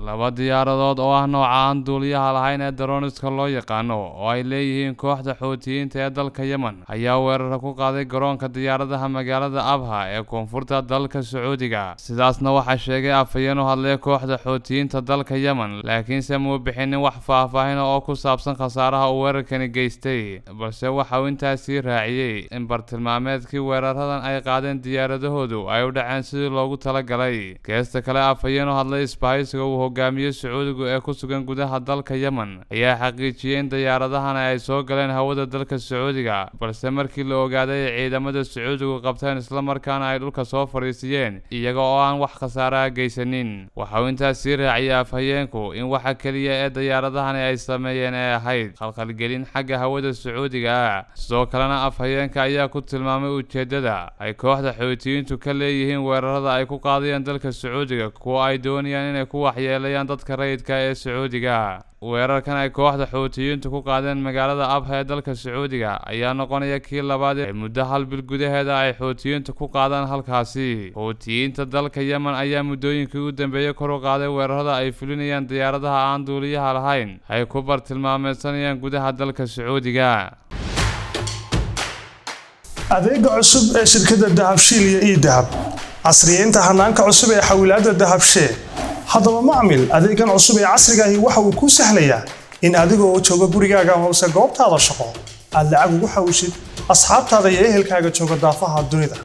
laba diyaaradood oo ah nooca aan duuliyaha lahayn ee daroniska loo yaqaano oo ay leeyihiin kooxda xoutiyiinta ee dalka yemen ayaa weerara ku qaaday garoonka diyaaradaha magaalada abha ee koonfurta dalka sacuudiga sidaasna waxaa sheegay afhayeen u hadlaya kooxda xoutiyiinta dalka yemen laakiinse muu bixinin wax faahfaahina oo ku saabsan khasaaraha uu weerarkani geystay balse waxa uu intaasii raaciyey in bartilmaameedkii weeraradan ay qaadeen diyaaradahoodu ay u dhaceen sidii loogu talagalay geesta kale afhayeen u hadlay isbahaysiga uu hogaamiye sacuudigu ee ku sugan gudaha dalka yemen ayaa xaqiijiyey in diyaaradahana ay soo galeen hawada dalka sacuudiga balse markii la ogaaday ay ciidamada sacuudigu qabteen islamarkaana ay dhulka soo fadhiisiyeen iyaga oo aan wax khasaaraha geysanin waxa uu intaas sii raaciyey afhayeenku in waxa keliya ee diyaaradahani ay sameeyeen ee ahayd khalkhalgelin xagga hawada sacuudiga ah sidoo kalena afhayeenka ayaa ku tilmaamay ujeeddada ay kooxda xoutiyiintu ka leeyihiin weerarada ay ku qaadayeen dalka sacuudiga kuwa ay doonayaan inay ku waxyeelayaan dadka rayidka ee sacuudiga weerarkan ay kooxda xoutiyiintu ku qaadeen magaalada abha ee dalka sacuudiga ayaa noqonaya kii labaad ee muddo hal bil gudaheeda ay xoutiyiintu ku qaadaan halkaasi xoutiyiinta dalka yemen ayaa muddooyinkii u dambeeyey kor u qaaday weerarada ay fulinayaan diyaaradaha aan duuliyaha lahayn ay ku bartilmaameysanayaan gudaha dalka sacuudiga adeega cusub ee shirkadda dahabshiil iyo ii dahab casriyeynta hanaanka cusub ee xawilaadda dahabshee haddaba macmil adeegan cusub ee casrigaahi waxa uu kuu sahlayaa in adigoo jooga gurigaaga hoose goobtaada shaqo aad lacag ugu xawishid asxaabtaada iyo ehelkaaga jooga daafaha dunida